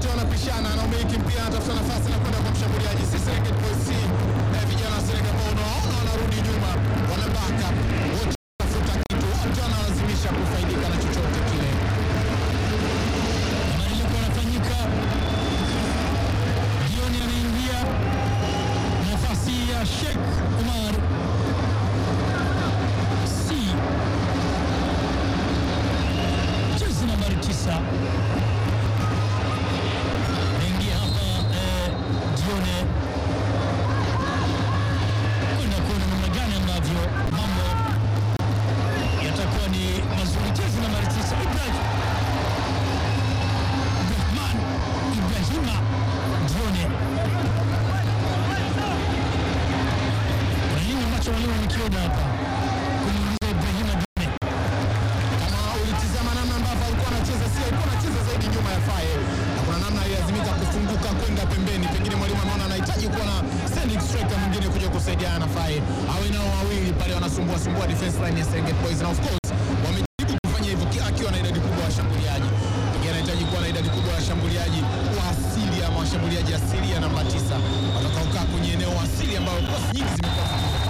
wote wanapishana na umiliki mpira, anatafuta nafasi na kwenda kwa mshambuliaji. Si Serengeti Boys, si eh, vijana wa Serengeti ambao unawaona wanarudi nyuma, wanabaka wote, wanafuta kitu, wote wanalazimisha kufaidika na chochote kile. Mabadiliko yanafanyika. Jioni anaingia nafasi ya Sheikh Umar si jezi nambari tisa naingia hapa eh, jione kwenda kuona namna gani ambavyo mambo yatakuwa ni mazuri. Jezi nambari tisa Ibrahim Abdurahman Ibrahima Dione. Kuna nini ambacho walimu wamekiona hapa kumuuliza Ibrahima Dione? Kama ulitizama namna ambavyo alikuwa anacheza, si alikuwa anacheza zaidi nyuma ya Faye, na kuna namna alilazimika kufunguka kwenda pembeni. Pengine mwalimu ameona anahitaji kuwa na standing striker mwingine kuja kusaidiana na Faye, awe nao wawili pale wanasumbua sumbua defense line ya Serengeti Boys, na of course wamejaribu kufanya hivyo kila akiwa na idadi kubwa ya washambuliaji. Pengine anahitaji kuwa na idadi kubwa ya washambuliaji wa asili ama washambuliaji asili ya namba tisa watakaokaa kwenye eneo asili ambayo kosi nyingi zimekuwa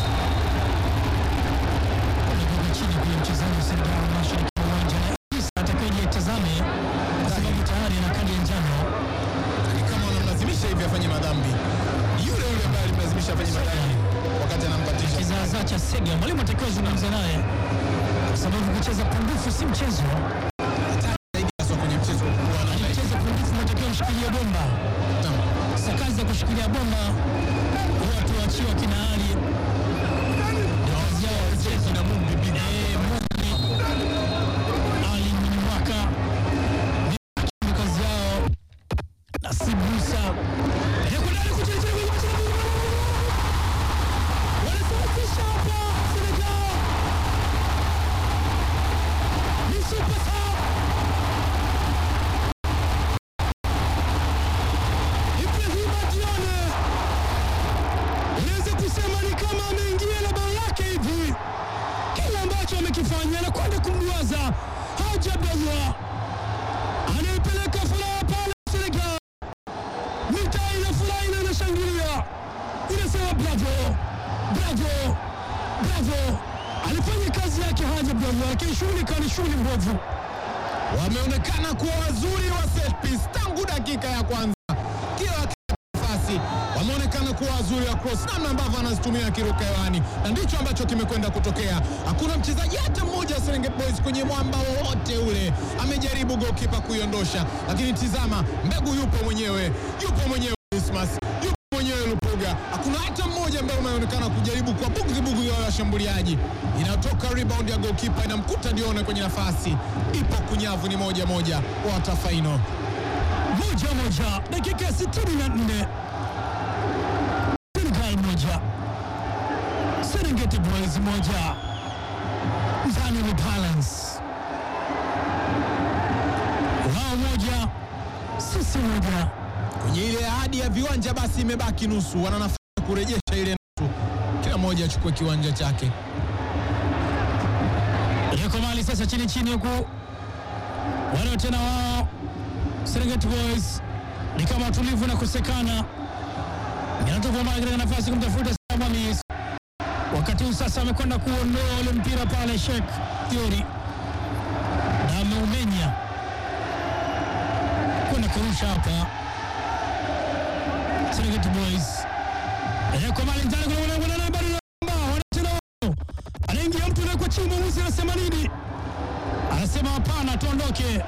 Anakuwa chini kule mchezaji wa Senegal mashariki mwa uwanja na Idrissa atakaye itazame kwa sababu tayari ana kadi ya njano. ni kama wanamlazimisha hivi afanye madhambi. Yule yule ambaye alimlazimisha afanye madhambi wakati anampatisha Kizaazaa cha Sega, mwalimu atakiwa zungumza naye kwa sababu kucheza pungufu si mchezo. zaidi haswa kwenye mchezo wa Alicheza pungufu, unatakiwa kushikilia bomba. Sasa kazi ya kushikilia bomba huwa tuachiwa kina Ali Ndio kazi yao kucheza na Mumbi Bibi. Eh, Mumbi Ali Mnywaka ndio kazi yao. Nasib Musa yuko ndani kucheza wanasababisha hapa Senegal ni super sub Ibrahima Dione unaweza kusema ni kama ameingia na bao lake hivi. Kile ambacho amekifanya anakwenda kumduaza Haji Abdallah anayepeleka furaha pale Senegal, mitaa inafurahi na inashangilia, inasema bravo, bravo, bravo. Alifanya kazi yake Haji Abdallah, lakini shughuli ikawa ni shughuli mbovu. wameonekana kuwa wazuri wa set piece tangu dakika ya kwanza, kila wakipata nafasi wameonekana kuwa wazuri wa cross, namna ambavyo anazitumia akiruka hewani, na ndicho ambacho kimekwenda kutokea. Hakuna mchezaji hata mmoja wa Serengeti Boys kwenye mwamba wowote ule amejaribu goalkeeper kuiondosha, lakini tizama, mbegu yupo mwenyewe, yupo mwenyewe Dismas, yupo mwenyewe Lupuga. Hakuna hata mmoja ambaye umeonekana kujaribu kwa bugzi bugzi ya washambuliaji. Inatoka rebound ya goalkeeper inamkuta Dione kwenye nafasi, ipo kunyavu, ni moja moja, wata final. moja moja dakika ya 64 Senegal moja Serengeti Boys moja mzani ni balance wao moja sisi moja Kwenye ile ahadi ya viwanja basi imebaki nusu, wana nafasi ya kurejesha ile nusu, kila mmoja achukue kiwanja chake. yuko mali sasa chini chini huku wale tena wao Serengeti Boys ni kama tulivu na kusekana inatoka mali katika nafasi kumtafuta Sam Hamis wakati huu sasa amekwenda kuondoa ule mpira pale Sheikh Theory na ameumenya kwenda kurusha hapa Serengeti Boys kwa mali ndani kuna mwana mwana bado namba wanatena wao anaingia mtu na kwa chini mwamuzi anasema nini anasema hapana tuondoke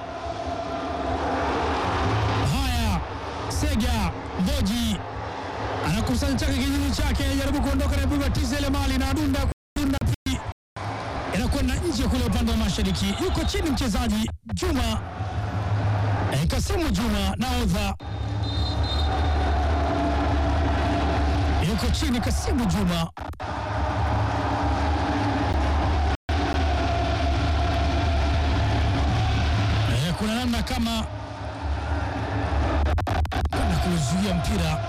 haya Sega Mboji anakusanya chake kinyume chake anajaribu kuondoka na pigwa tiza ile mali na dunda dunda pi inakwenda nje kule upande wa mashariki yuko chini mchezaji Juma eh, Kasimu Juma naodha yuko chini Kasimu Juma Eh, kuna namna kama kwenda kuzuia mpira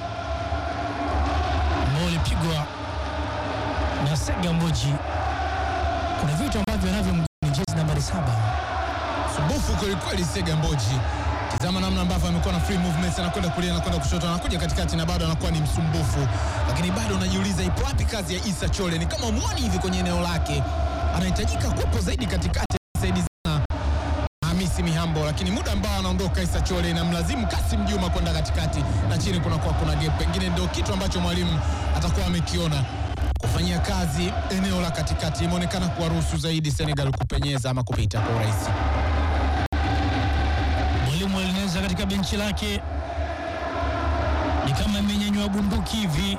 ambao ulipigwa na Sega Mboji. Kuna vitu ambavyo anavyo mguuni jezi nambari saba. Sumbufu kwelikweli, Sega Mboji, tizama namna namna ambavyo amekuwa na free movements, anakwenda kulia, anakwenda kushoto, anakuja katikati na bado anakuwa ni msumbufu, lakini bado unajiuliza ipo wapi kazi ya Issa Chole? Ni kama muoni hivi kwenye eneo lake, anahitajika kuwepo zaidi katikati, saidi sana Hamisi Mihambo, lakini muda ambao anaondoka Issa Chole inamlazimu Kasim Juma kwenda katikati na chini kunakuwa kuna gap. Pengine ndio kitu ambacho mwalimu atakuwa amekiona kufanyia kazi eneo la katikati, imeonekana kuwaruhusu zaidi Senegal kupenyeza ama kupita kwa urahisi. Mwalimu alineza katika benchi lake ni kama imenyanyua bunduki hivi.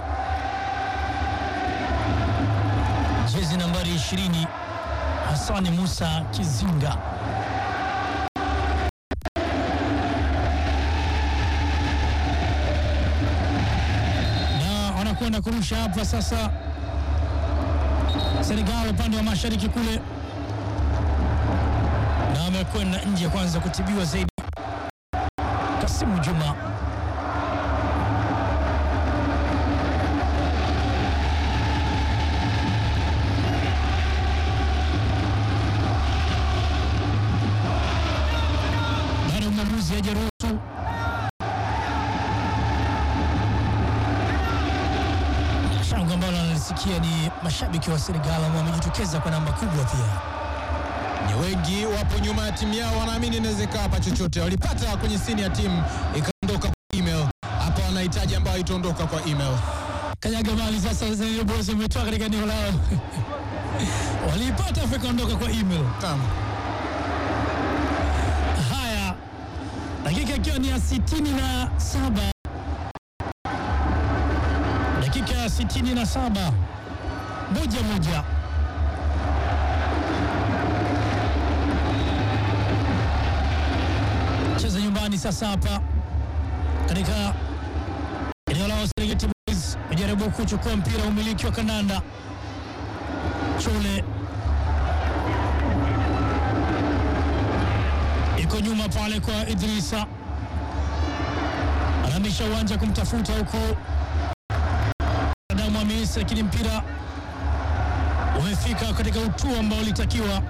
Jezi nambari 20 Hasani Musa Kizinga na wanakwenda kurusha hapa sasa. Senegal upande wa mashariki kule, na amekwenda nje kwanza kutibiwa zaidi. Kasimu Juma bado mwamuzi hajaruhusu. Shangwe ambalo analisikia ni mashabiki wa Senegal ambao wamejitokeza kwa namba kubwa pia. Ni wengi wapo nyuma ya timu yao, wanaamini inaweza ikawa hapa chochote. Walipata kwenye sini ya timu ikaondoka kwa email, hapa wanahitaji ambayo itaondoka kwa email. Kanyaga mali sasa, Zenel Boys wametoa katika eneo lao waliipata afu ikaondoka kwa email. Naam. Haya, dakika ikiwa ni ya sitini na saba dakika ya sitini na saba moja moja. Cheza nyumbani sasa hapa katika eneo lao Serengeti Boys wajaribu kuchukua mpira, umiliki wa kandanda Chole iko nyuma pale kwa Idrisa, anahamisha uwanja kumtafuta huko Adamu Hamis, lakini mpira umefika katika utua ambao ulitakiwa.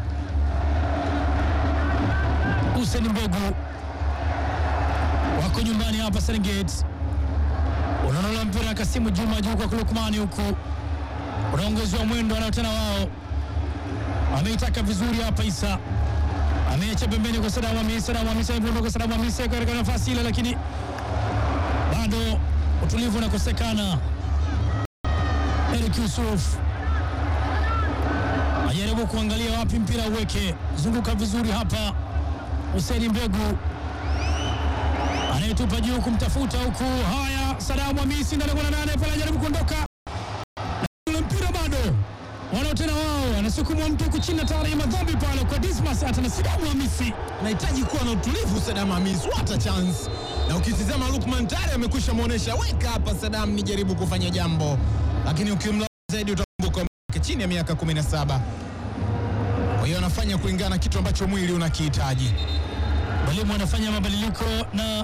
Hussein Mbegu wako nyumbani hapa Serengeti, unaondola mpira na Kasimu Juma juu kwa Lukmani, huku unaongezewa mwendo, wanao tena wao, ameitaka vizuri hapa Isa ameacha pembeni kwa Sadamu Hamisi. Sadamu Hamisi ameondoka, Sadamu Hamisi katika nafasi ile, lakini bado utulivu unakosekana. Eric Yusuf ajaribu kuangalia wapi mpira uweke, zunguka vizuri hapa. Hussein Mbegu anayetupa juu kumtafuta huku. Haya, Sadamu Hamisi ndani kuna nane pale, ajaribu kuondoka ule mpira bado wanao tena wao, anasukumwa mtu huku chini, tayari madhambi pale kwa Dismas hata na Sadamu Hamisi Anahitaji kuwa na utulivu Sadam Hamis, what a chance. Na ukitizama Lukman tayari amekwisha muonesha, weka hapa Sadam, nijaribu kufanya jambo, lakini ukimla zaidi utakumbuka umri chini ya miaka 17. Kwa hiyo anafanya kulingana na kitu ambacho mwili unakihitaji. mwalimu anafanya mabadiliko na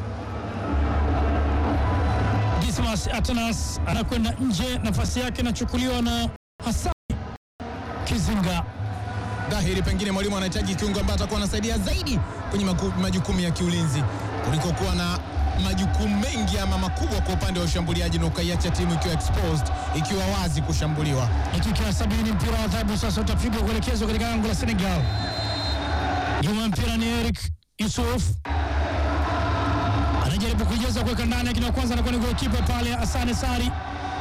Dismas Atanas anakwenda nje, nafasi yake inachukuliwa na Hassan Kizinga. Dhahiri pengine mwalimu anahitaji kiungo ambaye atakuwa anasaidia zaidi kwenye maku- majukumu ya kiulinzi kuliko kuwa na majukumu mengi ama makubwa kwa upande wa ushambuliaji na ukaiacha timu ikiwa exposed, ikiwa wazi kushambuliwa. Dakika ya sabini mpira wa adhabu sasa utapigwa kuelekezwa katika ango la Senegal. Nyuma ya mpira ni Eric Yusuf anajaribu kuijaza kuweka ndani, lakini wa kwanza anakuwa ni golikipa pale Asane Sari,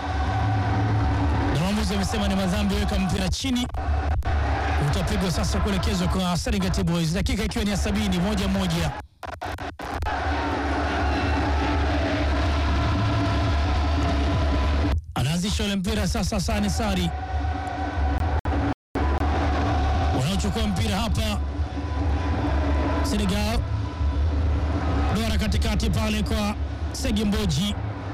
na mwamuzi amesema ni madhambi, weka mpira chini. Utapigwa sasa kuelekezwa kwa Serengeti Boys, dakika ikiwa ni ya sabini, moja moja. Anaanzisha ule mpira sasa, Asane Sari wanaochukua mpira hapa Senegal, dora katikati pale kwa Segi Mboji,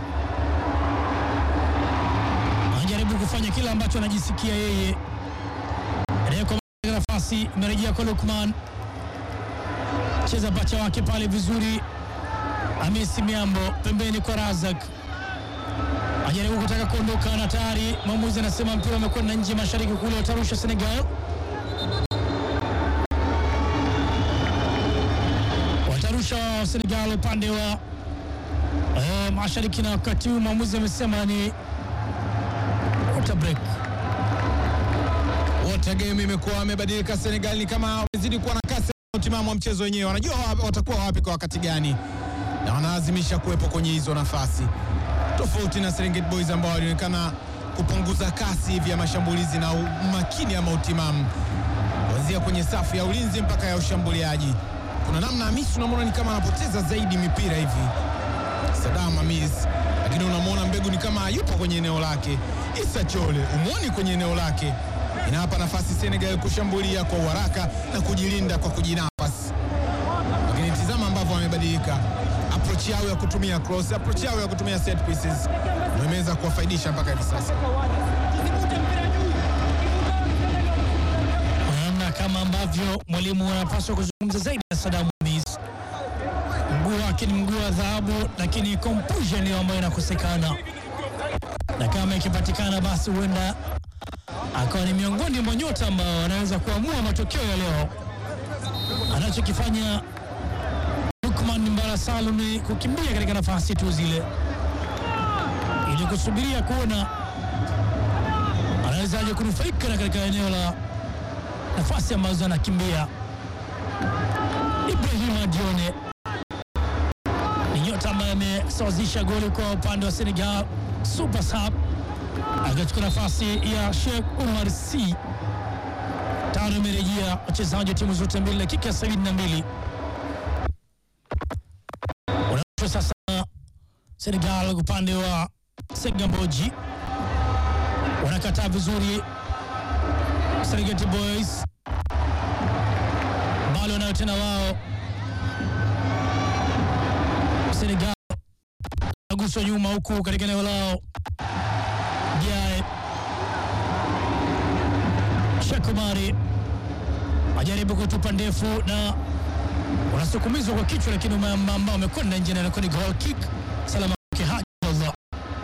anajaribu kufanya kile ambacho anajisikia yeye. Anawekwa nafasi, imerejea kwa Lukman, cheza pacha wake pale vizuri, Hamisi Miambo pembeni kwa Razak ajaribu kutaka kuondoka na tayari mwamuzi anasema mpira umekwenda nje mashariki kule, watarusha Senegal, watarusha wa Senegal upande wa eh, mashariki, na wakati huu mwamuzi amesema ni water break. Water game imekuwa wamebadilika. Senegal ni kama wamezidi kuwa na kasi na utimamu wa mchezo wenyewe, wanajua wa- watakuwa wapi kwa wakati gani, na wanalazimisha kuwepo kwenye hizo nafasi, tofauti na Serengeti Boys ambao walionekana kupunguza kasi hivi ya mashambulizi na umakini ama utimamu kuanzia kwenye safu ya ulinzi mpaka ya ushambuliaji. Kuna namna Hamisi unamwona ni kama anapoteza zaidi mipira hivi Sadam Hamis, lakini unamwona Mbegu ni kama yupo kwenye eneo lake. Issa Chole umwoni kwenye eneo lake, inawapa nafasi Senegal kushambulia kwa uharaka na kujilinda kwa kujinafasi. Lakini tizama ambavyo wamebadilika approach yao ya kutumia cross, approach yao ya kutumia set pieces ndio imeweza kuwafaidisha mpaka hivi sasa. Naona kama ambavyo mwalimu anapaswa kuzungumza zaidi na Saddam Hamis. Mguu wake ni mguu wa dhahabu, lakini composure ndio ambayo inakosekana, na kama ikipatikana, basi huenda akawa ni miongoni mwa nyota ambao wanaweza kuamua matokeo ya leo. Anachokifanya Lukman Mbala Salum ni kukimbia katika nafasi tu zile, ili kusubiria kuona anawezaje kunufaika na katika eneo la nafasi ambazo anakimbia. Ibrahima Dione ni nyota ambaye amesawazisha goli kwa upande wa Senegal, super sub akachukua nafasi ya Sheikh Umar C. Tano imerejea wachezaji wa timu zote mbili, dakika ya sabini na mbili unaoshwa sasa Senegal upande wa Segamboji wanakataa vizuri Serengeti Boys bali wanayo tena wao. Senegal aguswa nyuma huku katika eneo lao. Jae Shakumari ajaribu kutupa ndefu na wanasukumizwa kwa kichwa, lakini ambao wamekwenda nje na inakuwa ni goal kick salama yake Haji Allah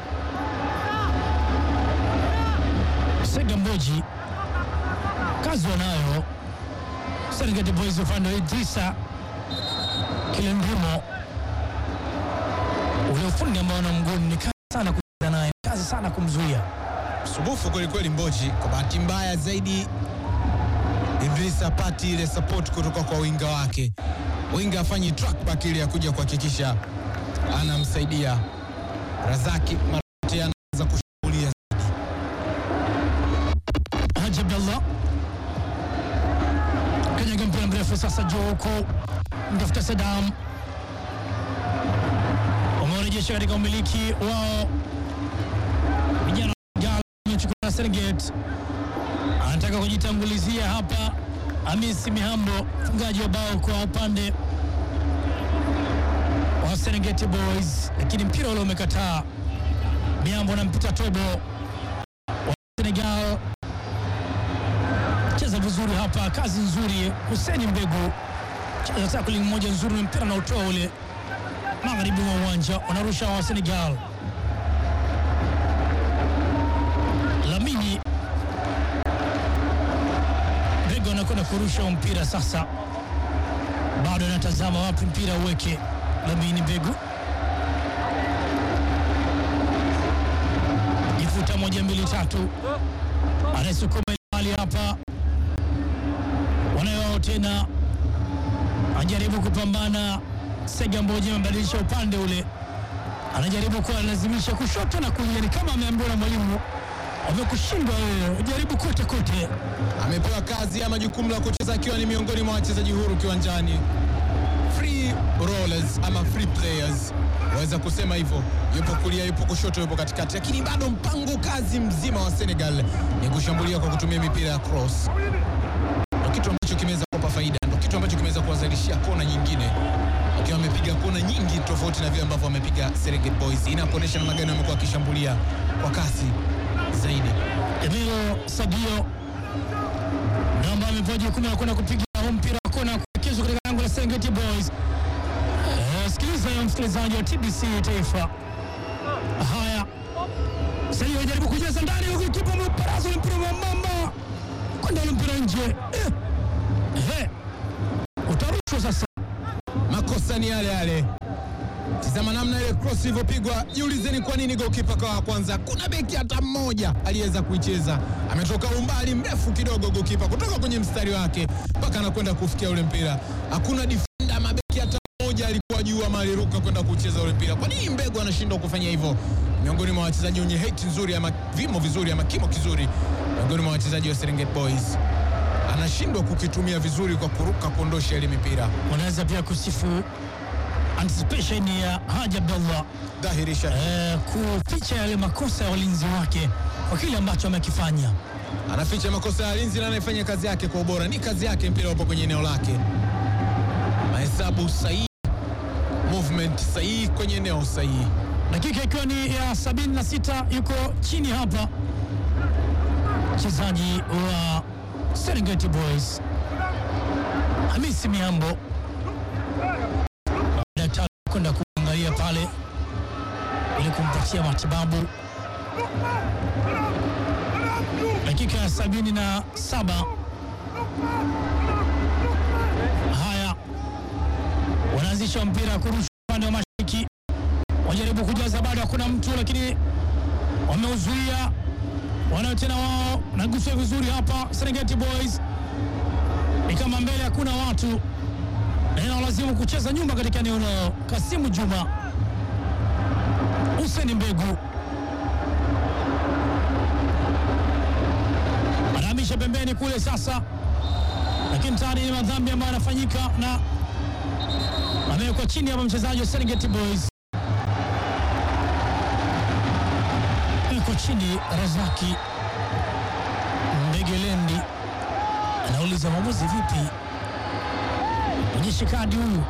Segamboji kazi wanayo Serengeti Boys upande wa Idrisa Kilindimo, ule ufundi ambao na mguuni ni kazi sana kucheza naye, kazi sana kumzuia. Subufu kwelikweli Mboji. Kwa bahati mbaya zaidi, Idris apati ile support kutoka kwa winga wake. Winga afanyi track back ile ya kuja kuhakikisha anamsaidia Razaki Marate, anaanza kushambulia Haji Abdallah kanyaga mpira mrefu sasa juu huku mtafuta Sadam, wamerejesha katika umiliki wao vijana wamechukua na Serengeti, anataka kujitangulizia hapa. Hamisi Mihambo mfungaji wa bao kwa upande wa Serengeti Boys, lakini mpira ule umekataa. Mihambo anampita Tobo wa Senegal cheza vizuri hapa, kazi nzuri. Huseni Mbegu cheza tackling moja nzuri, na mpira na utoa ule magharibi mwa uwanja, wanarusha wa Senegal. Lamini Mbegu anakwenda kurusha mpira sasa, bado anatazama wapi mpira uweke. Lamini Mbegu jifuta moja mbili tatu, anayesukuma hali hapa wanayowao tena, anajaribu kupambana. Segamboji amebadilisha upande ule, anajaribu kuwa lazimisha kushoto na kulia, ni kama ameambiwa na mwalimu, wamekushindwa wewe, jaribu kote kote. amepewa kazi ama jukumu la kucheza akiwa ni miongoni mwa wachezaji huru kiwanjani, free rollers ama free players, waweza kusema hivyo. Yupo kulia, yupo kushoto, yupo katikati, lakini bado mpango kazi mzima wa Senegal ni kushambulia kwa kutumia mipira ya cross. Ndo kitu ambacho kimeweza kuwapa faida, ndo kitu ambacho kimeweza kuwazalishia kona nyingine, wakiwa wamepiga kona nyingi tofauti na vile ambavyo wamepiga Serengeti Boys. Inakuonyesha namna gani wamekuwa wakishambulia kwa kasi zaidi. Emilio Sagio namba amepewa jukumu la kwenda kupiga huu mpira wa kona kuelekezwa katika lango la Serengeti Boys. Eh, Sikiliza ya msikilizaji wa TBC Taifa. Haya, Sagio anajaribu kujaza ndani, huku kipa mparazo mpira wa mamba kwenda ule mpira nje. Eh, eh, utarushwa sasa. Makosa ni yale yale. Tizama namna ile cross ilivyopigwa. Jiulizeni kwa nini goalkeeper kwa wa kwanza, kuna beki hata mmoja aliweza kuicheza. Ametoka umbali mrefu kidogo goalkeeper kutoka kwenye mstari wake mpaka anakwenda kufikia ule mpira. Hakuna defender mabeki hata mmoja alikuwa juu ama aliruka kwenda kucheza ule mpira. Kwa nini Mbegu anashindwa kufanya hivyo? Miongoni mwa wachezaji wenye height nzuri ama vimo vizuri ama kimo kizuri, miongoni mwa wachezaji wa Serengeti Boys anashindwa kukitumia vizuri kwa kuruka kuondosha ile mipira. Wanaweza pia kusifu anticipation ya Haji Abdallah Dhahirisha eh, kuficha yale makosa ya walinzi wake kwa kile ambacho amekifanya. anaficha makosa ya walinzi na anayefanya kazi yake kwa ubora. Ni kazi yake, mpira upo kwenye eneo lake, mahesabu sahihi, movement sahihi kwenye eneo sahihi. Dakika ikiwa ni ya 76 yuko chini hapa mchezaji wa Serengeti Boys Hamisi Miambo, daktari kwenda kuangalia pale ili kumpatia matibabu. Dakika ya sabini na saba. Haya, wanaanzisha mpira kurusha upande wa mashariki wajaribu kujaza, bado hakuna mtu, lakini wameuzuia. Wanayo tena wao, nagusia vizuri hapa. Serengeti Boys ni kama mbele hakuna watu, na inawalazimu kucheza nyuma katika eneo lao. Kasimu Juma, Hussein Mbegu anahamisha pembeni kule sasa, lakini tayari ni madhambi ambayo yanafanyika na amewekwa chini hapa mchezaji wa Serengeti Boys yuko chini. Razaki Mbegelendi anauliza mwamuzi, vipi, onyeshe kadi huyu?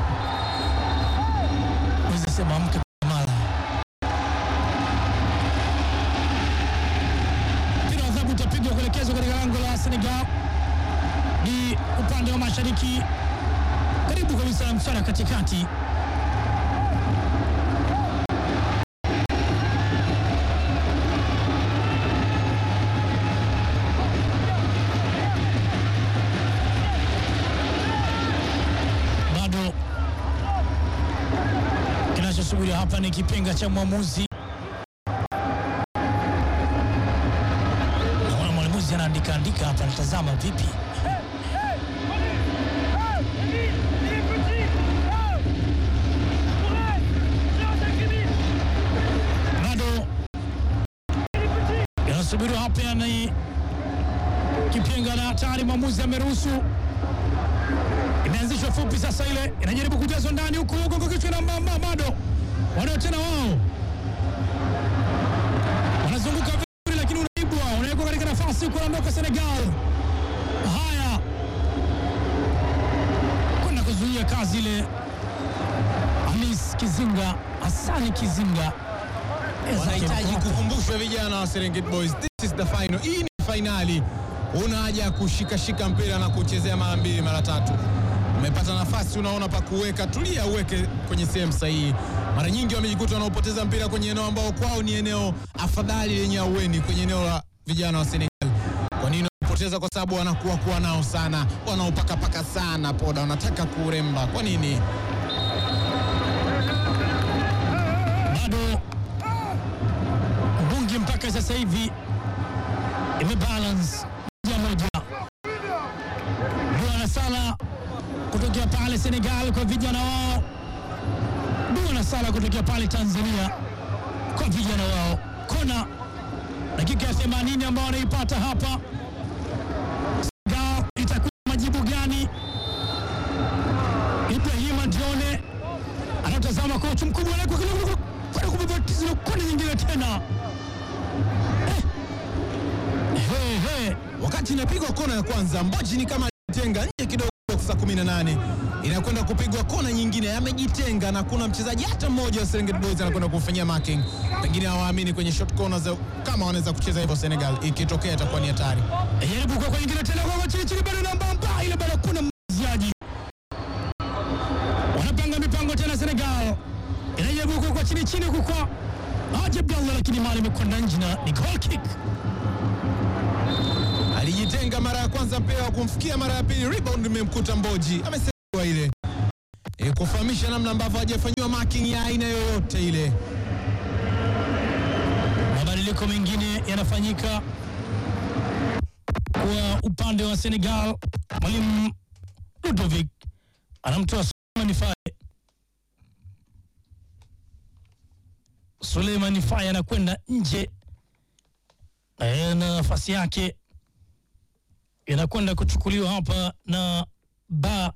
Wezi sema mke mara mpira wa adhabu utapigwa kuelekezwa katika lango la Senegal, ni upande wa mashariki, karibu kabisa na msara katikati. bado kinachosubiri hapa ni kipenga cha mwamuzi. Naona mwamuzi anaandika andika hapa, natazama vipi. Bado yanasubiriwa hapa, ni kipenga na tayari mwamuzi ameruhusu imeanzishwa fupi sasa, ile inajaribu kujazwa ndani huku huko kwa kichwa na mama, bado wanao tena wao wanazunguka vizuri, lakini unaibwa, unawekwa katika nafasi huku, anaondoka Senegal. Haya, kwenda kuzuia kazi ile, Hamis Kizinga, Hasani Kizinga Wanahitaji kukumbushwa vijana wa Serengeti Boys, this is the final. Hii ni fainali, una haja ya kushikashika mpira na kuchezea mara mbili mara tatu. Umepata nafasi, unaona pa kuweka, tulia, uweke kwenye sehemu sahihi. Mara nyingi wamejikuta wanaopoteza mpira kwenye eneo ambao kwao ni eneo afadhali lenye aueni, kwenye eneo la vijana wa Senegal. Kwa nini wanapoteza? Kwa sababu wanakuwa kuwa nao sana, wanaopakapaka sana poda, wanataka kuremba. Kwa nini? bado mbungi mpaka sasa hivi imebalance moja moja. Dua na sala kutokea pale Senegal kwa vijana wao, dua na sala kutokea pale Tanzania kwa vijana wao. Kona dakika ya 80 ambao wanaipata hapa Senegal, itakuwa majibu gani? Ibrahima Dione anatazama kocha mkubwa anaweka kidogo kwenda kubabatiza kona nyingine tena. Eh. He, he. Wakati inapigwa kona ya kwanza, Mboji ni kama alitenga nje kidogo box 18 inakwenda kupigwa kona nyingine, amejitenga na kuna mchezaji hata mmoja wa Serengeti Boys anakwenda kufanyia marking. Pengine hawaamini kwenye short corners kama wanaweza kucheza hivyo Senegal, ikitokea itakuwa ni hatari. Jaribu kwa kwa nyingine tena kwa chini chini, bado namba mba ile, bado kuna mziaji. Wanapanga mipango tena Senegal, inajaribu kwa kwa chini chini kwa kwa Haji Abdallah, lakini mali imekwenda nje na ni goal kick. Alijitenga mara ya kwanza, mpira wa kumfikia mara ya pili, rebound imemkuta Mboji, amesema ile kufahamisha namna ambavyo hajafanyiwa marking ya aina yoyote ile. Mabadiliko mengine yanafanyika kwa upande wa Senegal. Mwalimu Ludovic anamtoa Suleiman Faye. Suleiman Faye anakwenda nje Eh, na nafasi yake inakwenda kuchukuliwa hapa na Ba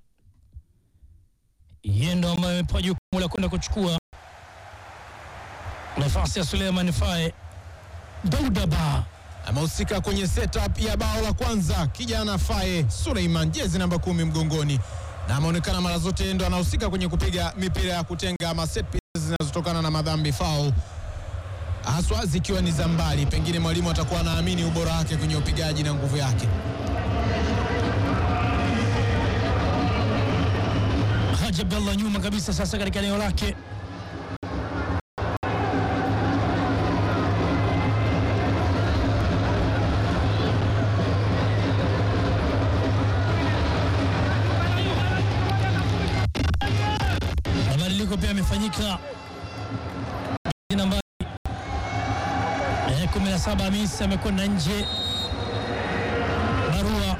Yendo ambaye amepewa jukumu la kwenda kuchukua nafasi ya Suleiman Faye. Dauda Ba Amehusika kwenye setup ya bao la kwanza, kijana Faye Suleiman, jezi namba kumi mgongoni, na ameonekana mara zote ndo anahusika kwenye kupiga mipira ya kutenga ama set pieces zinazotokana na madhambi foul, haswa zikiwa ni za mbali. Pengine mwalimu atakuwa anaamini ubora wake kwenye upigaji na nguvu yake. Haji Abdallah nyuma kabisa sasa katika eneo lake. Mabadiliko pia yamefanyika. Jezi nambari eh, 17 Hamisi amekwenda nje. Barua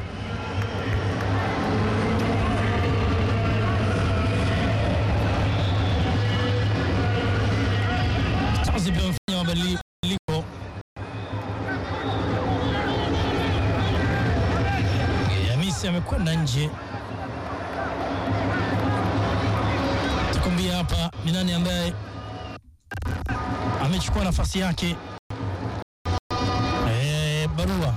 Stars pia wamefanya mabadiliko. Hamisi amekwenda nje. Takwambia hapa ni nani ambaye amechukua nafasi yake. Eh, Barua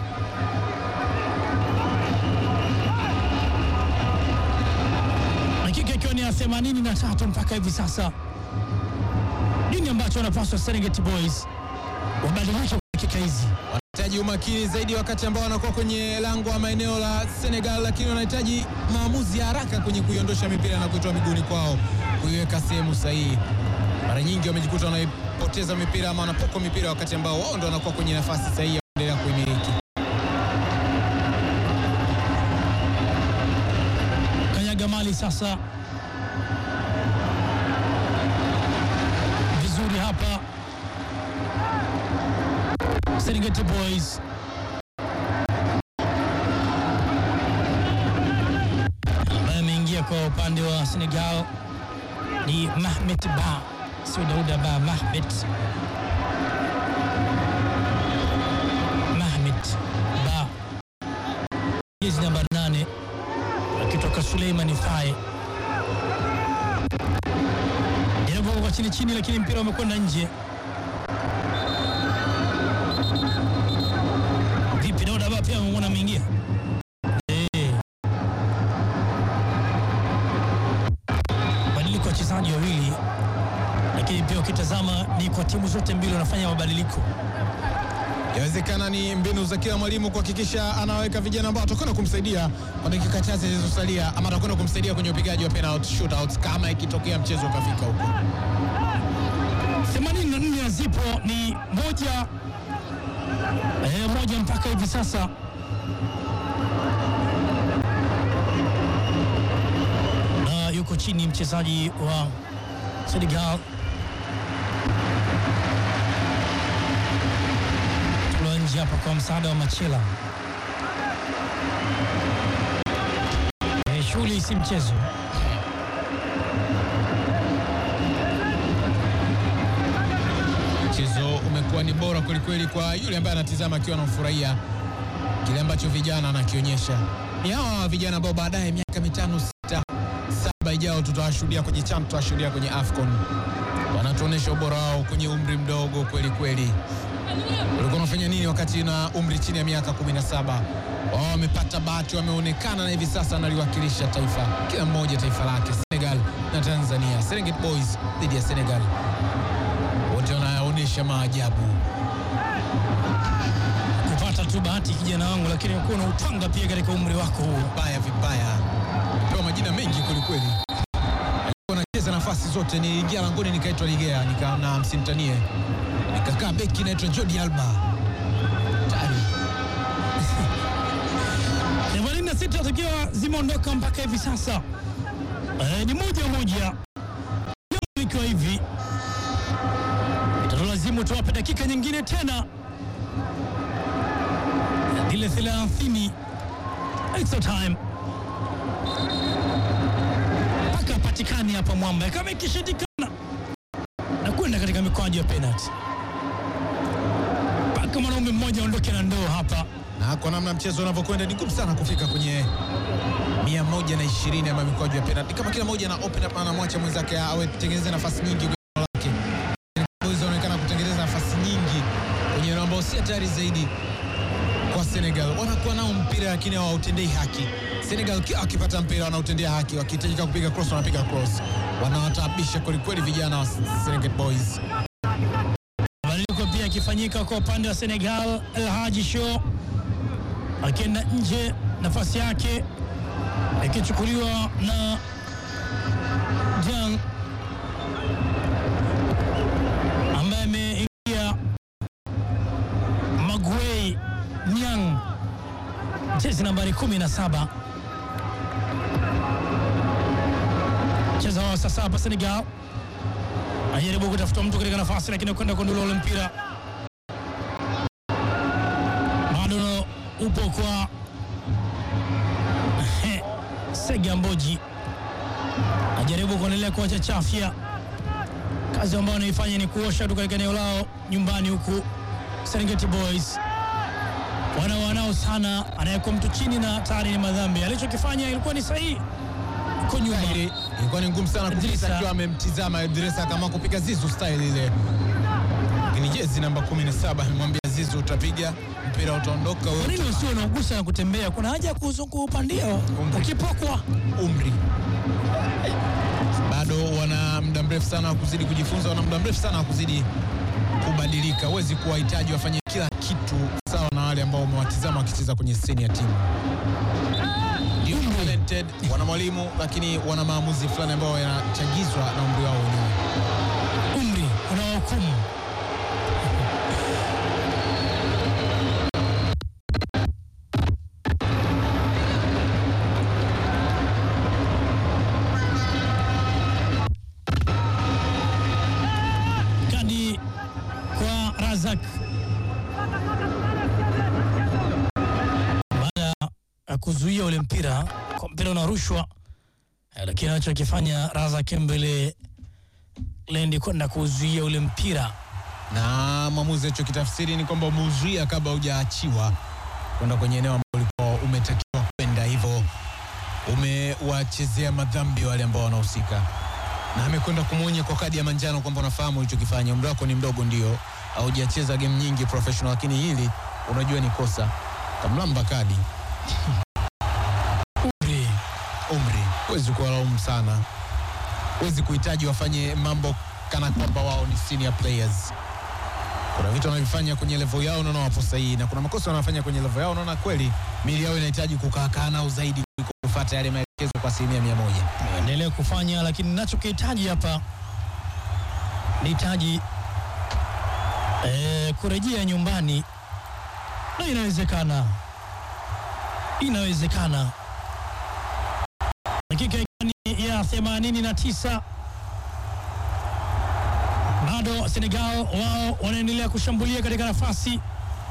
dakika ikiwa ni ya 83 mpaka hivi sasa nini ambacho wanapaswa Serengeti Boys wabadilishe kwa dakika hizi? Wanahitaji umakini zaidi wakati ambao wanakuwa kwenye lango ama eneo la Senegal, lakini wanahitaji maamuzi ya haraka kwenye kuiondosha mipira na kuitoa miguuni kwao, kuiweka sehemu sahihi. Mara nyingi wamejikuta wanaipoteza mipira ama wanapokwa mipira wakati ambao wao ndo wanakuwa kwenye nafasi sahihi ya kuendelea kuimiliki. Kanyaga mali sasa vizuri hapa Serengeti Boys ambaye ameingia kwa upande wa Senegal ni Mahmet Ba, sio Dauda Ba, Mahmet Mahmet Ba, jezi namba 8 akitoka Suleiman Faye inavuka kwa chini chini, lakini mpira umekwenda nje. Vipi, Dauda Ba pia amemwona ameingia Eh. badiliko ya wachezaji wawili, lakini pia ukitazama ni kwa timu zote mbili wanafanya mabadiliko. Yawezekana ni mbinu za kila mwalimu kuhakikisha anaweka vijana ambao watakwenda kumsaidia kwa dakika chache zilizosalia, ama atakwenda kumsaidia kwenye upigaji wa penalty shootouts kama ikitokea mchezo ukafika huko. 84 zipo ni moja eh, moja mpaka hivi sasa. Na yuko chini mchezaji wa Senegal tolewa nje hapa kwa msaada wa Machela. Eh, shughuli si mchezo. Mchezo umekuwa ni bora kwelikweli kwa yule ambaye anatizama akiwa anafurahia kile ambacho vijana anakionyesha. Ni hawa vijana ambao baadaye miaka mitano sita saba ijao tutawashuhudia kwenye CHAN, tutawashuhudia kwenye AFCON. Wanatuonyesha ubora wao kwenye umri mdogo kweli kweli. Ulikuwa unafanya nini wakati na umri chini ya miaka 17? Wao wamepata bahati, wameonekana na hivi sasa analiwakilisha taifa, kila mmoja taifa lake, Senegal na Tanzania. Serengeti Boys dhidi ya Senegal, wote wanaonyesha maajabu. kupata tu bahati kijana wangu, lakini ukuwa na utanga pia katika umri wako huu. Vibaya vibaya, pewa majina mengi kwelikweli. Alikuwa anacheza nafasi zote, niliingia langoni nikaitwa Ligea nika, na msimtanie nikakaa beki naitwa Jordi Alba tari 86 zikiwa zimeondoka mpaka hivi sasa. Eh, ni moja moja Leo ikiwa hivi itatulazimu tuwape dakika nyingine tena ile 30 extra time mpaka apatikane hapa mwamba. Kama ikishindikana na kwenda katika mikwaju ya penalty, mpaka mwanaume mmoja aondoke na ndoo hapa. na kwa namna mchezo unavyokwenda ni ngumu sana kufika kwenye mia moja na ishirini ama mikwaju ya penalti. Kama kila mmoja na open up anamwacha mwenzake awe tengeneze nafasi nyingi kwenye eneo lake. Boys wanaonekana kutengeneza nafasi nyingi kwenye eneo ambao si hatari zaidi kwa Senegal. Wanakuwa nao mpira lakini hawautendei haki. Senegal kila wakipata mpira wanautendea haki, wakihitajika kupiga cross wanapiga cross, wanawataabisha kwelikweli vijana wa Serengeti Boys. Mabadiliko pia yakifanyika kwa upande wa Senegal. El Hadji Show akienda nje, nafasi yake ikichukuliwa na Jang ambaye ameingia Maguei Niang, jezi nambari 17 cheza wao sasa hapa Senegal anajaribu kutafuta mtu katika nafasi lakini kwenda kundula ule mpira bado no- upo kwa Sega Mboji ajaribu kuendelea kuwachachafya. Kazi ambayo anaifanya ni kuosha tu katika eneo lao nyumbani, huku Serengeti Boys wana wanao sana, anayekuwa mtu chini na tayari ni madhambi. Alichokifanya ilikuwa ni sahihi, uko nyuma Dhahiri ilikuwa ni ngumu sana kupita Idrissa. akiwa amemtizama Idrissa kama kupiga Zizu style ile, lakini jezi namba 17 amemwambia Zizu, utapiga mpira utaondoka wewe Kwa nini usio unagusa na kutembea? Kuna haja ya kuzunguka upandia ukipokwa. umri bado wana muda mrefu sana wa kuzidi kujifunza, wana muda mrefu sana wa kuzidi kubadilika. Huwezi kuwahitaji wafanye kila kitu sawa na wale ambao umewatizama wakicheza kwenye seni ya timu. Ndio talented, wana mwalimu, lakini wana maamuzi fulani ambayo yanachagizwa na umri wao wenyewe. Umri unawahukumu. Kadi kwa Razak baada ya kuzuia ule mpira, kwa mpira unarushwa, eh, lakini anachokifanya Razak mbele lendi kwenda kuzuia ule mpira na mwamuzi alichokitafsiri ni kwamba umeuzuia kabla hujaachiwa kwenda kwenye eneo ambalo ulikuwa umetakiwa kwenda, hivyo umewachezea madhambi wale ambao wanahusika, na amekwenda kumwonya kwa kadi ya manjano kwamba unafahamu ulichokifanya, umri wako ni mdogo, ndio haujacheza game nyingi professional, lakini hili unajua ni kosa. Kamlamba kadi umri umri, huwezi kuwalaumu sana, huwezi kuhitaji wafanye mambo kana kwamba wao ni senior players. Kuna vitu wanavifanya kwenye level yao, unaona wapo sahihi, na kuna makosa wanafanya kwenye level yao, unaona kweli mili yao inahitaji kukaakaa nao zaidi kuliko kufuata yale maelekezo kwa asilimia mia moja. endelee kufanya, lakini nachokihitaji hapa nihitaji eh, kurejea nyumbani, na inawezekana, inawezekana. Dakika ikiwa ni ya 89 bado Senegal wao wanaendelea kushambulia katika nafasi.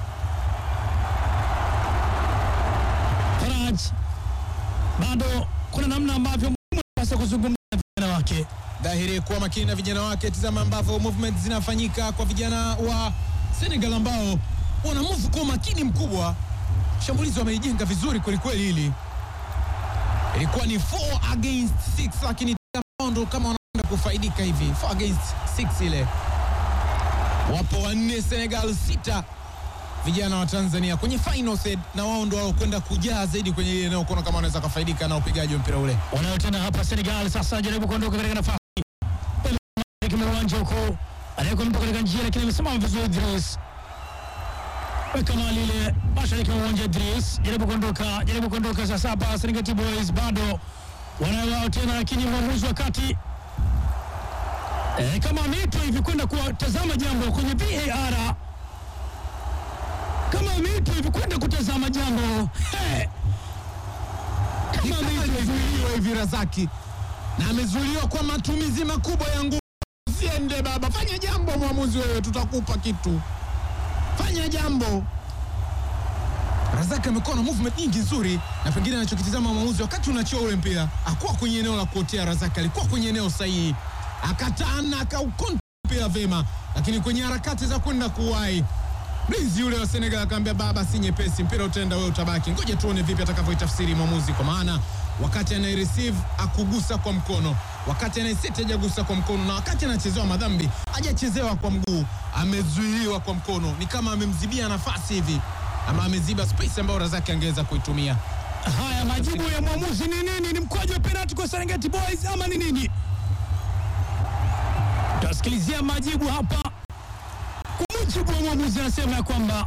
Faraj bado kuna namna ambavyo mwalimu anapaswa kuzungumza na vijana wake. Dhahiri kuwa makini na vijana wake. Tizama ambavyo movement zinafanyika kwa vijana wa Senegal ambao wana move kwa makini mkubwa. Shambulizi wameijenga vizuri kwelikweli. Hili ilikuwa ni 4 against 6, lakini tizama ndo kama wanaenda kufaidika hivi 4 against 6 ile. Wapo wanne Senegal, sita vijana wa Tanzania kwenye final third, na wao ndo walokwenda kujaa zaidi kwenye ile eneo kuona kama wanaweza kufaidika na upigaji wa mpira ule. Wanayotenda hapa Senegal sasa anajaribu kuondoka katika nafasi Pele kwenye uwanja huko, anaweka mtu katika njia, lakini amesimama vizuri Idris. Weka mali ile mashariki mwa uwanja Idris, jaribu kuondoka, jaribu kuondoka sasa hapa Serengeti Boys bado wanayo wao tena, lakini mwamuzi wa kati eh, kama ameitwa hivi kwenda kutazama jambo kwenye VAR, kama ameitwa hivi kwenda kutazama jambo hey. kama ameitwa hivi Alizuiliwa hivi Razaki na amezuiliwa kwa matumizi makubwa ya nguvu. Usiende baba, fanya jambo mwamuzi, wewe tutakupa kitu, fanya jambo. Razak amekuwa na movement nyingi nzuri, na pengine anachokitizama mwamuzi wakati unachia ule mpira, akuwa kwenye eneo la kuotea. Razak alikuwa kwenye eneo sahihi, akataana akaukonta mpira vema, lakini kwenye harakati za kwenda kuwahi mlinzi yule wa Senegal akamwambia, baba, si nyepesi, mpira utaenda, wewe utabaki. Ngoja tuone vipi atakavyoitafsiri mwamuzi, kwa maana wakati anaireceive akugusa kwa mkono, wakati anaiseti hajagusa kwa mkono, na wakati anachezewa madhambi hajachezewa kwa mguu, amezuiliwa kwa mkono. Ni kama amemzibia nafasi hivi, ama ameziba space ambayo Razaki angeweza kuitumia. Haya, majibu ya mwamuzi ni nini? Ni mkwaju wa penalti kwa Serengeti Boys ama ni nini? Tutasikilizia majibu hapa. Kwa mujibu wa mwamuzi, anasema ya kwamba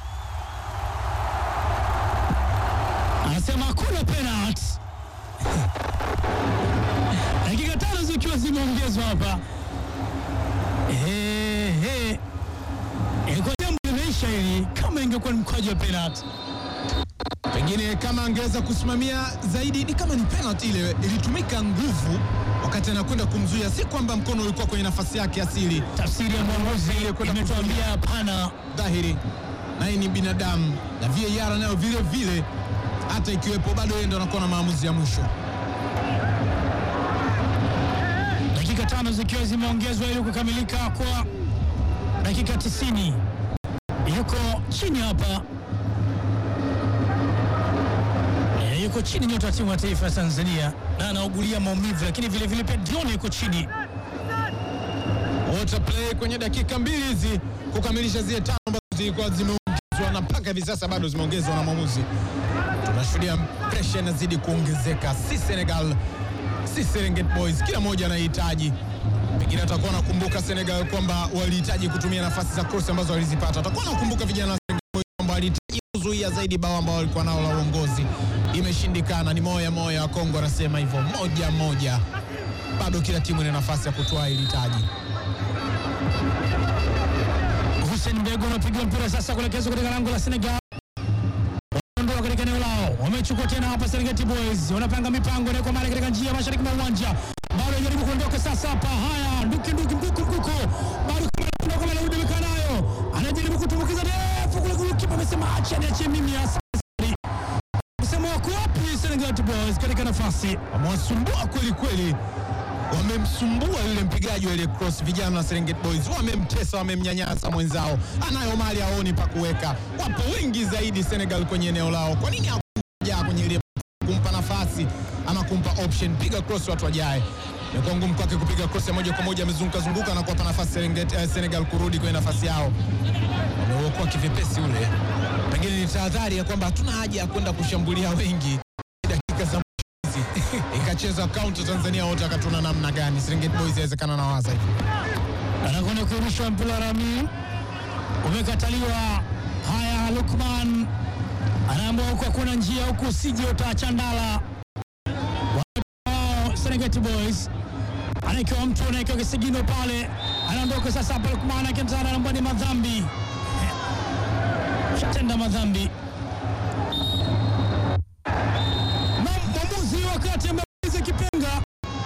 anasema hakuna penalti, dakika tano zikiwa zimeongezwa hapa. Ehe, ilikuwa jambo limeisha hili, kama ingekuwa ni mkwaju wa penalti. Pengine kama angeweza kusimamia zaidi, ni kama ni penalty ile ilitumika nguvu wakati anakwenda kumzuia, si kwamba mkono ulikuwa kwenye nafasi yake asili. Tafsiri ya mwamuzi imetuambia hapana. dhahiri naye ni binadamu na VAR nayo vile vile, hata ikiwepo bado yeye ndo anakuwa na maamuzi ya mwisho. Dakika tano zikiwa zimeongezwa ili kukamilika kwa dakika 90. Yuko chini hapa e, yuko chini nyota wa timu ya taifa ya Tanzania na anaugulia maumivu, lakini vile vile pia Dion yuko chini. Water play kwenye dakika mbili hizi kukamilisha zile tano ambazo zilikuwa zimeongezwa na mpaka hivi sasa bado zimeongezwa na mwamuzi. Tunashuhudia presha inazidi kuongezeka, si Senegal si Serengeti Boys, kila mmoja anahitaji pengine atakuwa nakumbuka Senegal kwamba walihitaji kutumia nafasi za cross ambazo walizipata. Atakuwa nakumbuka vijana wa Serengeti Boys kwamba walihitaji kuzuia zaidi bao ambao walikuwa nao la uongozi, imeshindikana. Ni moya moya, wa Kongo anasema hivyo, moja moja, bado kila timu ina nafasi ya kutoa hili taji. Hussein Mbego anapiga mpira sasa kuelekezwa katika lango la Senegal. Wanaondoka katika eneo lao, wamechukua tena hapa Serengeti Boys, wanapanga mipango na kwa mara katika njia ya mashariki mwa uwanja, bado anajaribu kuondoka sasa hapa. Haya, nduki nduki mkuku mkuku, bado kama anaondoka kama anarudi amekaa nayo, anajaribu kutumbukiza ndefu kule kule, kipa amesema acha niachie mimi hasa. Msemo wako wapi Serengeti Boys katika nafasi wamewasumbua kweli kweli, wamemsumbua yule mpigaji wa ile cross. Vijana wa Serengeti Boys wamemtesa, wamemnyanyasa mwenzao, anayo mali aoni pa kuweka. Wapo wengi zaidi Senegal kwenye eneo lao, kwa nini hakuja kwenye ile kumpa nafasi ama kumpa option? Piga cross watu wajae. Imekuwa ngumu kwake kupiga cross ya moja kwa moja, amezunguka zunguka na kuwapa nafasi Serengeti, eh, Senegal kurudi kwenye nafasi yao. Wameuokoa kivipesi ule, pengine ni tahadhari ya kwamba hatuna haja ya kwenda kushambulia wengi dakika za hizi ikacheza kaunti Tanzania wote akatuna namna gani? Serengeti Boys inawezekana na waza hivi. anakwenda kurusha mpira rami, umekataliwa. Haya, Lukman anaambiwa huku hakuna njia, huku usije utachandala. Wao Serengeti Boys anaekewa mtu anaekewa kisigino pale, anaondoka sasa hapa. Lukman akimtana anaambia ni madhambi, shatenda madhambi. Na mwamuzi wakati amemaliza kipenga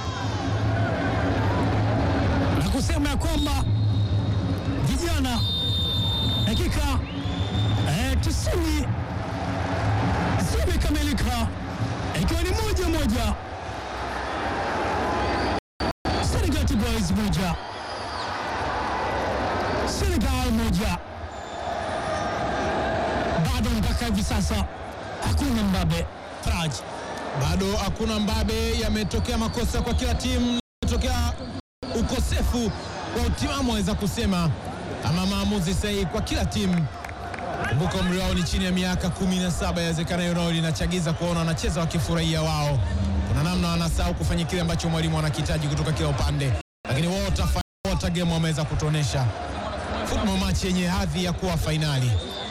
na kusema ya kwamba vijana dakika eh, tisini zimekamilika ikiwa ni moja moja, Serengeti Boys moja, Senegal moja. Bado mpaka hivi sasa hakuna mbabe Faraj. Bado hakuna mbabe, yametokea makosa kwa kila timu, yametokea ukosefu wa utimamu waweza kusema, ama maamuzi sahihi kwa kila timu. Kumbuka umri wao ni chini ya miaka kumi na saba. Yawezekana hilo nalo linachagiza kuona wanacheza wakifurahia wao. Kuna namna wanasahau kufanya kile ambacho mwalimu anakihitaji kutoka kila upande, lakini wote wote game wameweza kutuonesha football match yenye hadhi ya kuwa fainali.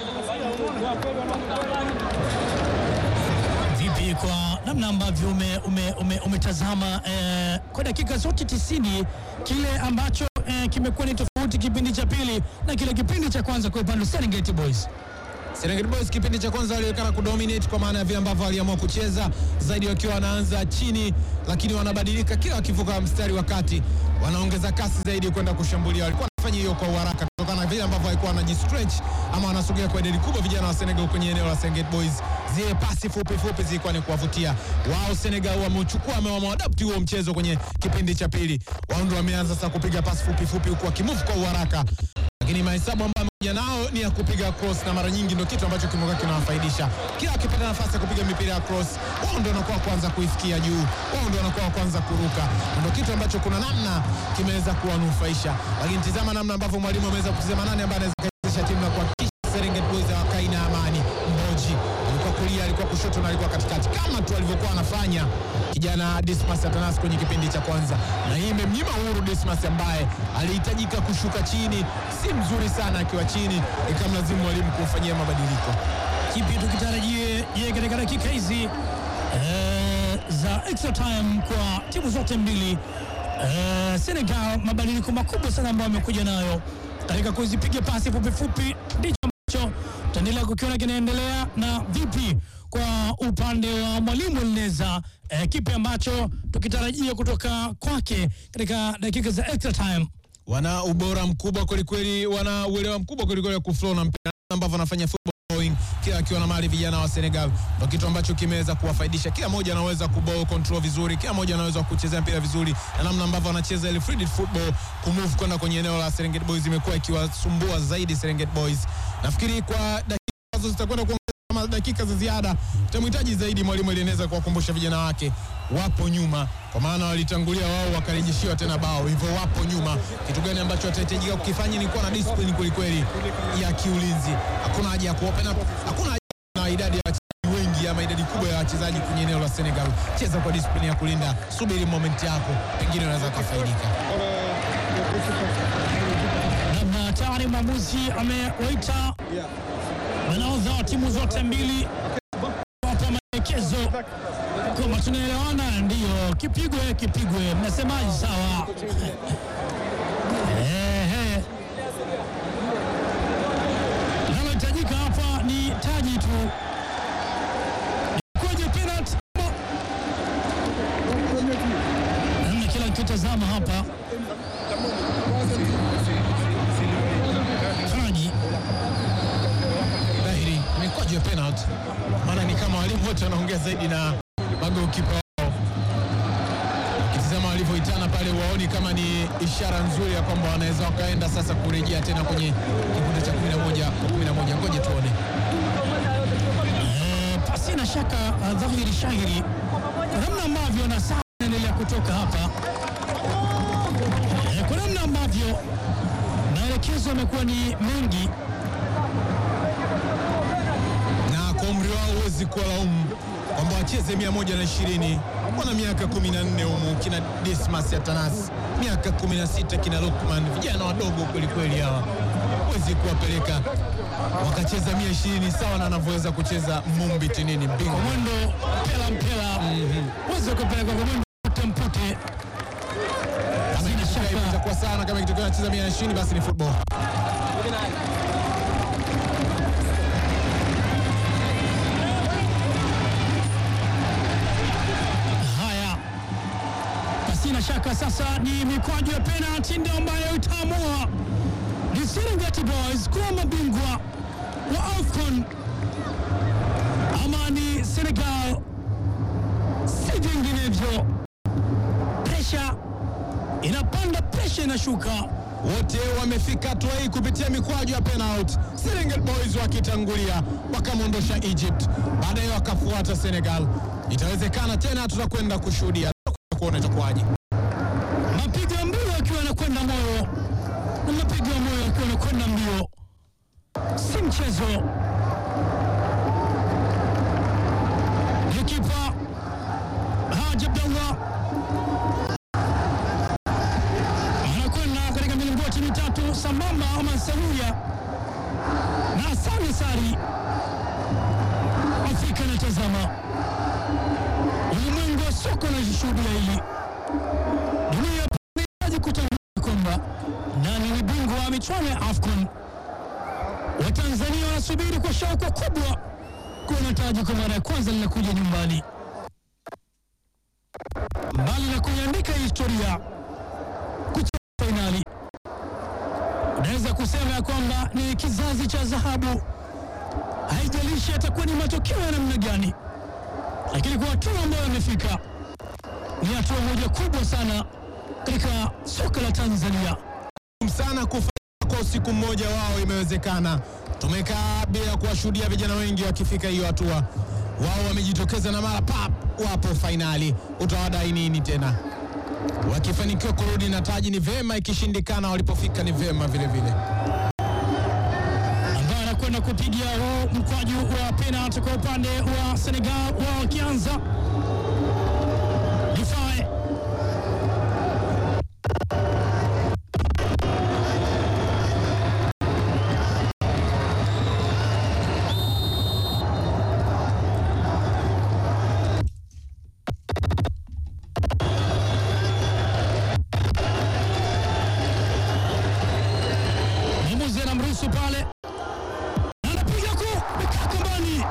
Vipi kwa namna ambavyo umetazama ume, ume, umetazama, eh, kwa dakika zote tisini kile ambacho eh, kimekuwa ni tofauti kipindi cha pili na kile kipindi cha kwanza kwa upande wa Serengeti Boys? Serengeti Boys kipindi cha kwanza walionekana kudominate kwa maana ya vile ambavyo waliamua kucheza zaidi, wakiwa wanaanza chini, lakini wanabadilika kila wakivuka mstari wa kati, wanaongeza kasi zaidi kwenda kushambulia. Walikuwa wanafanya hiyo kwa uharaka kutokana na vile ambavyo walikuwa wanajistretch ama wanasogea kwa idadi kubwa vijana wa Senegal kwenye eneo la Serengeti Boys. Zile pasi fupi fupi zilikuwa ni kuwavutia wao. Senegal wameuchukua wameadapti huo mchezo kwenye kipindi cha pili, wao ndio wameanza sasa kupiga pasi fupi fupi huku wakimove kwa uharaka lakini mahesabu ambayo amekuja nao ni ya kupiga cross, na mara nyingi ndio kitu ambacho kimekuwa kinawafaidisha. Kila wakipata nafasi ya kupiga mipira ya cross, wao ndio wanakuwa kwanza kuifikia juu, wao ndio wanakuwa kwanza kuruka, ndio kitu ambacho kuna namna kimeweza kuwanufaisha. Lakini tizama namna ambavyo mwalimu ameweza kutizama nani ambaye anaweza kuwezesha timu na kuhakikisha Serengeti Boys hawakai na amani. Mboji alikuwa kulia, alikuwa kushoto na alikuwa katikati, kama tu alivyokuwa anafanya kijana Dismas Atanas kwenye kipindi cha kwanza, na hii imemnyima uhuru Dismas ambaye alihitajika kushuka chini, si mzuri sana akiwa chini, ikamlazimu mwalimu kumfanyia mabadiliko. Kipi tukitarajie je katika dakika hizi eh, za extra time kwa timu zote mbili eh, Senegal, mabadiliko makubwa sana ambayo amekuja nayo katika kuzipiga pasi fupi fupi, ndicho ambacho tutaendelea kukiona kinaendelea. Na vipi kwa upande wa mwalimu Elineza, eh, kipi ambacho tukitarajia kutoka kwake katika dakika za extra time? Wana ubora mkubwa kwelikweli, wana uelewa mkubwa kwelikweli wa kuflow na mpira ambavyo wanafanya football flowing, kila akiwa na mali vijana wa Senegal, ndio kitu ambacho kimeweza kuwafaidisha. Kila mmoja anaweza kuball control vizuri, kila mmoja anaweza kuchezea mpira vizuri, na namna ambavyo wanacheza ile free football kumove kwenda kwenye eneo la Serengeti Boys imekuwa ikiwasumbua zaidi Serengeti Boys. Nafikiri kwa dakika ambazo zitakwenda kuongeza kama dakika za ziada, tutamhitaji zaidi mwalimu alieneza kuwakumbusha vijana wake wapo nyuma, kwa maana walitangulia wao wakarejeshiwa tena bao, hivyo wapo nyuma. Kitu gani ambacho watahitajika kukifanya ni kuwa na discipline kwelikweli ya kiulinzi. Hakuna haja ya kuopen up, hakuna haja na idadi ya wachezaji wengi ama idadi kubwa ya wachezaji kwenye eneo la Senegal. Cheza kwa discipline ya kulinda, subiri moment yako, pengine unaweza kufaidika. na tayari mwamuzi amewaita manaodha wa timu zote mbili wapa maelekezo kwamba tunaelewana, ndiyo kipigwe kipigwe. Mnasemaje? Sawa. Ehe. Linalohitajika hapa ni taji tu kwenye penalty namna kila kitazama hapa taji Dhahiri mikwaju ya penalty, maana ni kama walimu wote wanaongea zaidi na magolikipa wao. Ukitizama walivyoitana pale, waoni kama ni ishara nzuri ya kwamba wanaweza wakaenda sasa kurejea tena kwenye kikundi cha 11 kwa 11. Ngoje tuone. Eh, pasi na shaka uh, dhahiri shahiri kwa namna ambavyo na saa inaendelea kutoka hapa eh, kwa namna ambavyo maelekezo yamekuwa ni mengi na kwa umri wao huwezi kuwalaumu kwamba wacheze 120 wana miaka 14 humu, kina Dismas Atanas miaka 16, kina Lukman, vijana wadogo kwelikweli hawa, huwezi kuwapeleka wakacheza 120 sawa na anavyoweza kucheza Mumbi Tinini kwa bingwa. mwendo mpela mpela uweze kupeleka kwa mwendo mpute mpute bila shaka Itakuwa sana kama ikitokea anacheza 120 basi ni football. Haya, pasina shaka sasa ni mikwaju ya penalti ndio ambayo itaamua ni Serengeti Boys kuwa mabingwa wa AFCON ama ni Senegal, si vinginevyo. Presha inapanda, presha inashuka. Wote wamefika hatua hii kupitia mikwaju ya penalty. Serengeti Boys wakitangulia wakamwondosha Egypt, baadaye wakafuata Senegal. Itawezekana tena, tutakwenda kushuhudia, tutakwenda kuona itakuwaje. mapigo ya mbio akiwa anakwenda moyo na mapigo ya moyo akiwa anakwenda mbio, si mchezo. Kipa Haji Abdallah anakwenda katika milingoti mitatu sambamba ama sawia na Sami Sari. Afrika inatazama, ulimwengu wa soka unashuhudia hili dunia inahitaji kutambua kwamba nani ni bingwa wa michuano ya AFCON. Watanzania wanasubiri kwa shauku kubwa kuona taji kwa mara ya kwanza linakuja nyumbani. Mbali na kuiandika historia kucheza fainali, unaweza kusema ya kwamba ni kizazi cha dhahabu. Haijalishi atakuwa ni matokeo ya namna gani, lakini kwa hatua ambayo amefika ni hatua moja kubwa sana katika soka la Tanzania. sana kufanya kwa usiku mmoja wao imewezekana. Tumekaa bila kuwashuhudia vijana wengi wakifika hiyo hatua. Wao wamejitokeza na mara pap, wapo fainali. Utawadai nini tena? Wakifanikiwa kurudi na taji ni vema, ikishindikana walipofika ni vema vile vile. ambaye anakwenda kupiga huu mkwaju wa penalti kwa upande wa Senegal, wao wakianza Difae mwamuzi anamruhusu pale na anapiga ku mekaa kambani,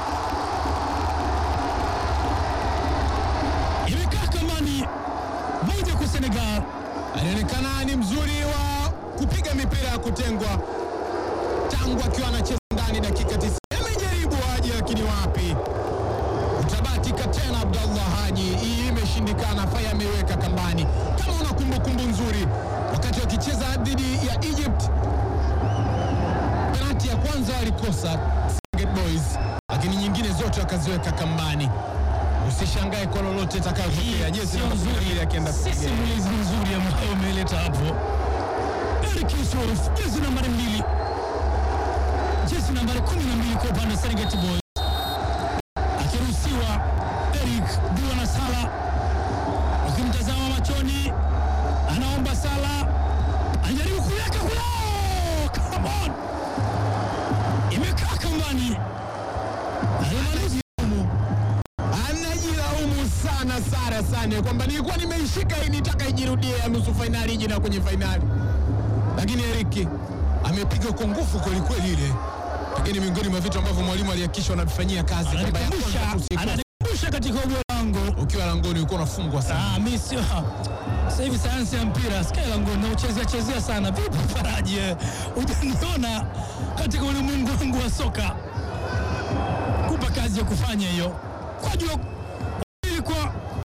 imekaa kambani moja kwa Senegal. Alionekana ni mzuri wa kupiga mipira ya kutengwa tangu akiwa anacheza ndani dakika 90. Amejaribu Haji, lakini wapi, utabatika tena. Abdallah Haji, hii imeshindikana. Faya ameiweka kambani. Kama una kumbukumbu nzuri, wakati wakicheza dhidi ya Egypt, penalti ya kwanza walikosa Serengeti Boys, lakini nyingine zote wakaziweka kambani. Usishangae kwa lolote itakayotokea. Jezi Sio namba kumi na mbili nzuri, akienda si kupiga. simulizi nzuri ambayo umeleta hapo. Eric Yusuf, jezi nambari mbili, jezi nambari kumi na mbili kwa upande wa Serengeti Boys, akiruhusiwa Eric Dua na Sala, ukimtazama machoni, anaomba Sala, anajaribu kuweka kula, come on, imekaa kambani, alimaliza anajilaumu sana Sara Sane kwamba nilikuwa nimeishika hii, nitaka ijirudie ya nusu fainali ije na kwenye fainali, lakini Eriki amepiga kwa nguvu kwelikweli ile, lakini miongoni mwa vitu ambavyo mwalimu alihakikisha wanavifanyia kazi kwamba ya ananikumbusha kwanza tusikose. ananikumbusha katika ugwe langu ukiwa langoni ulikuwa unafungwa sana. Ah, mi sio sasa hivi sayansi ya mpira sikia langu nauchezea chezea sana. Vipi Faraji, eh? hujaniona katika ulimwengu wangu wa soka, kupa kazi ya kufanya hiyo kwa jua ili kwa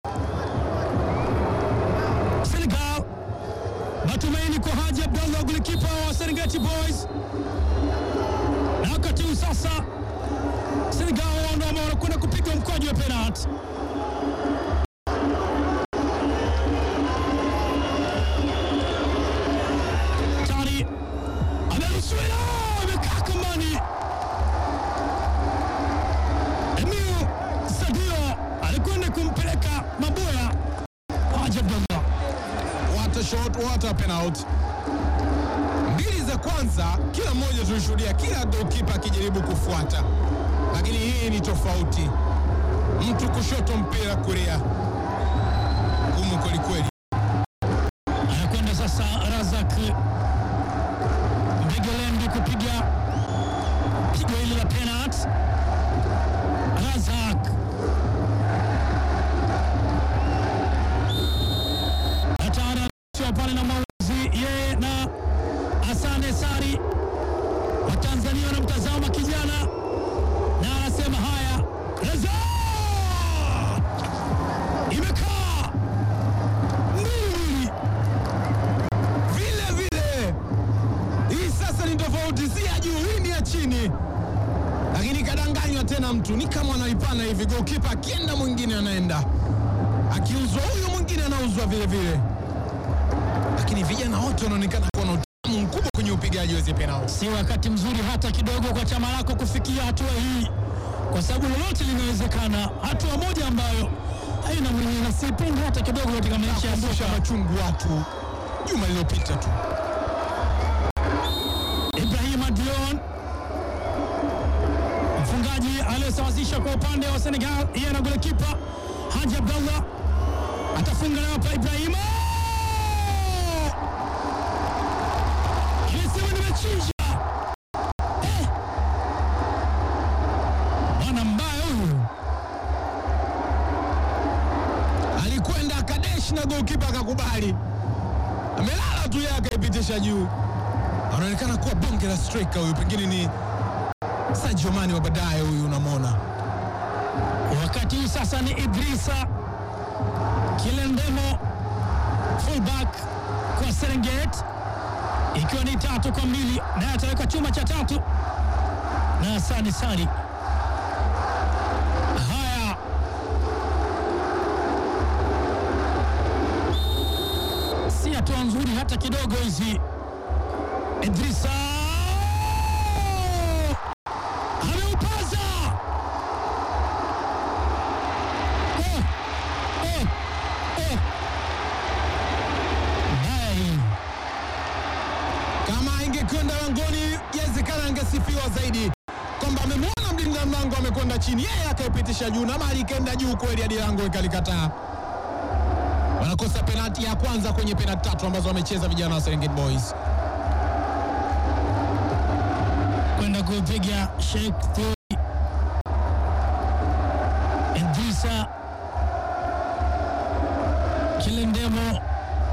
Senegal, matumaini kwa Haji Abdallah, golikipa wa Serengeti Boys, na wakati huu sasa Senegal wao ndio ambao wanakwenda kupiga mkwaju wa penalti. Tani ameruhusiwa, amekaa kambani. Emil Sadio alikwenda kumpeleka maboya Haji Abdallah. What a shot, what a penalty. Mbili za kwanza kila mmoja tulishuhudia kila goalkeeper akijaribu kufuata, lakini hii ni tofauti. Mtu kushoto mpira kulia, gumu kwelikweli. anakwenda sasa Razak Mbegelendi kupiga pigo hili la penalti. Razak hatari anaishiwa pale na mauzi yeye na Asane Sari. Watanzania wanamtazama kijana na anasema haya, Razak imekaa mbili Vile vile hii sasa ni tofauti, si ya juu, hii ni ya chini, lakini kadanganywa tena. Mtu ni kama anaipana hivi, goalkeeper akienda mwingine anaenda, akiuzwa huyu mwingine anauzwa vile vile, lakini vijana wote wanaonekana kuwa na utamu mkubwa kwenye upigaji wa hizi penalti. si wakati mzuri hata kidogo kwa chama lako kufikia hatua hii, kwa sababu lolote linawezekana. Hatua moja ambayo haina mwenyewe na sipendi hata kidogo katika maisha ya Kumbusha soka. machungu watu juma lililopita tu. Ibrahima Dion mfungaji aliyesawazisha kwa upande wa Senegal, yeye na golikipa Haji Abdallah atafunga nayo hapa. Ibrahima ilisema nimechinja, golkipa akakubali, amelala tu yeye akaipitisha juu. Anaonekana kuwa bonge la striker huyu, pengine ni Sadio Mane wa baadaye huyu, unamwona Wakati huu sasa ni Idrisa Kilendemo fullback kwa Serengeti, ikiwa ni tatu kwa mbili, naye ataweka chuma cha tatu na Hasani Sari. Haya, si hatua nzuri hata kidogo hizi. Idrisa ameupaza Oh, oh, oh. Mbaya hii. kama ingekwenda langoni, yawezekana angesifiwa zaidi kwamba amemwona mlinda mlango amekwenda chini, yeye akaipitisha juu, na mali ikaenda juu kweli hadi lango ikalikataa. Wanakosa penalti ya kwanza kwenye penalti tatu ambazo wamecheza vijana wa Serengeti Boys. kwenda kupiga Sheikh Thuri Idrisa Kilendemo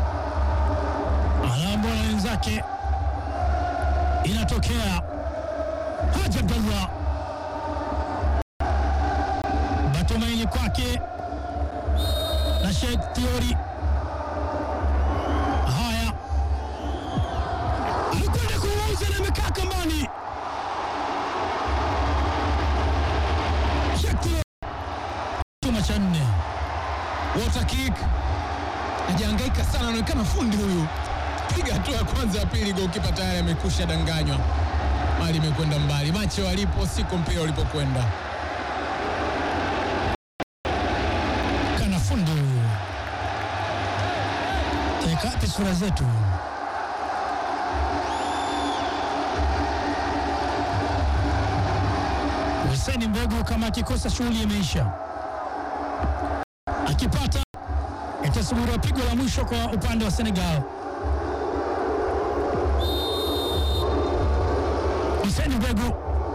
Alambo na wenzake, inatokea Haji Abdallah matumaini kwake na Sheikh Thiori. Haya, alikwenda kuuza na amekaa kambani. Sheikh Thiori chuma cha nne. Water kick, hajahangaika sana, anaonekana fundi huyu. Piga hatua ya kwanza, ya pili, golkipa tayari amekusha danganywa, mali imekwenda mbali. Macho alipo siko mpira ulipokwenda. kana fundi huyu. Teka wapi sura zetu? Hussein Mbegu kama akikosa shughuli imeisha, akipata itasubiriwa pigo la mwisho kwa upande wa Senegal. Hussein Mbegu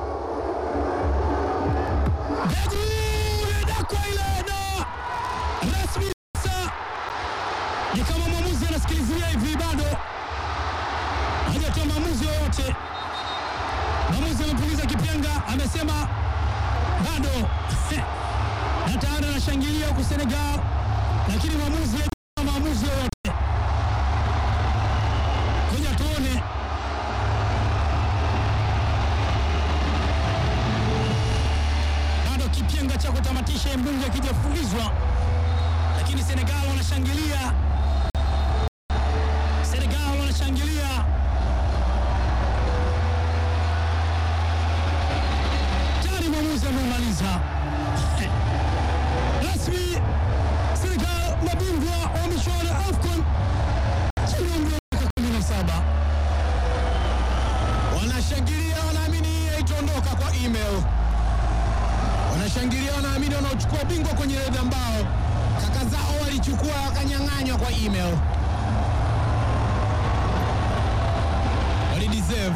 Mbegu inadakwa ile na rasmi sasa, ni kama mwamuzi anasikilizia hivi, bado hajatoa maamuzi yoyote. Mwamuzi amepuliza kipenga, amesema bado na tayari anashangilia huku Senegal, lakini mwamuzi hajatoa maamuzi yoyote. Ngoja tuone bado kipenga cha kutamatisha mbunge akijafulizwa, lakini Senegal wanashangilia, Senegal wanashangilia. Tayari mwamuzi ameumaliza rasmi. Senegal mabingwa wa michuano ya AFCON chini ya umri wa miaka kumi na saba. Wanashangilia, wanaamini hii haitaondoka kwa email. Wanashangilia, wanaamini wanaochukua bingwa kwenye red ambao kaka zao walichukua wakanyang'anywa kwa email. Walideserve.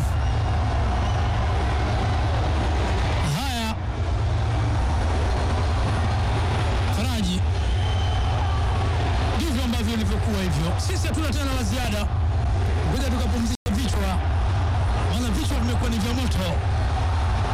Haya, Faraji, ndivyo ambavyo ilivyokuwa hivyo. Sisi hatuna tena la ziada, ngoja tukapumzisha